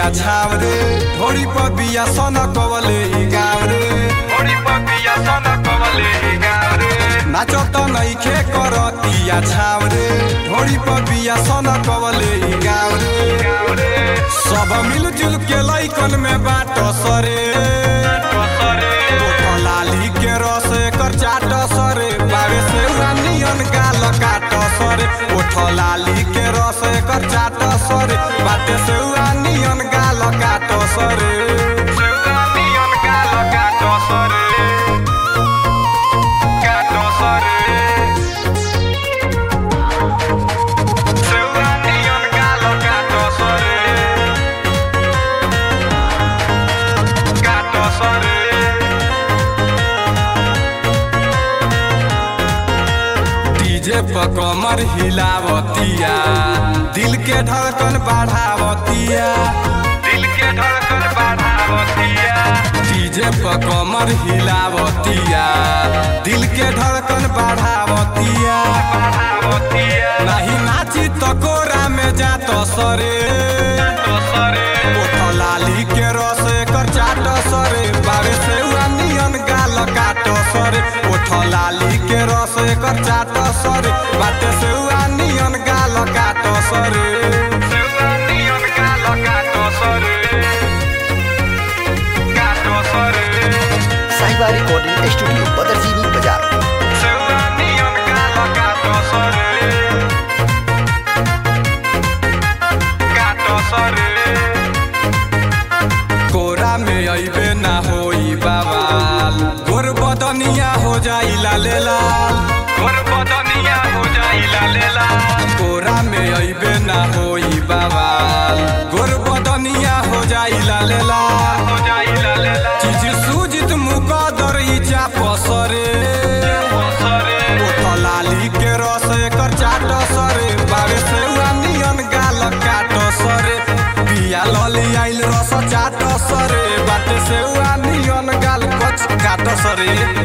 बिया छाव रे ढोरी पर बिया सन कवले ई गाव रे ढोरी पर बिया सन कवले ई गाव रे नाचो त नइखे करतिया छाव रे ढोरी पर बिया सन कवले ई गाव रे सब मिलजुल के लइकन में बाट सरे ओठ लाली के रस एकर चाट सरे बावे से नियन गाल काट सरे ओठ लाली के रस एकर चाट सरे बाटे से नियन गाल काट सरे नियन गाल काट सरे काट सरे सेउआ नियन गाल काट सरे काट सरे डीजे पर कमर हिलावतिया दिल के धड़कन बढ़ावतिया दिल के धड़कन बढ़ावतिया डीजे पर कमर हिलावतिया दिल के धड़कन बढ़ावतिया बढ़ावतिया नहीं नाची तो कोरा में जात सरे ओठ लाली के रस एकर चाट सरे बावे से नियन गाल काट सरे ओठ लाली के रस एकर चाट सरे बाटे से नियन गाल काट सरे नियन गाल काट सरे काट सरे साहिबा रिकॉर्डिंग स्टूडियो बदरजीनी बाजार नियन गाल काट सरे काट सरे कोरा में अइबे ना होई बाबाल गोर बदनिया हो जाई लाले लाल गोर बदनिया हो जाई लाले लाल कोरा में अइबे ना होई बाबाल गोर बदनिया हो जाई लाले लाल हो जाई लाले लाल चीज सूजित मुकदर ई चाप सरे ओठ लाली के रस एकर चाट सरे बावे से नियन गाल काट सरे पिया लली आइल रस चाट सरे बाटे से नियन गाल कच काट सरे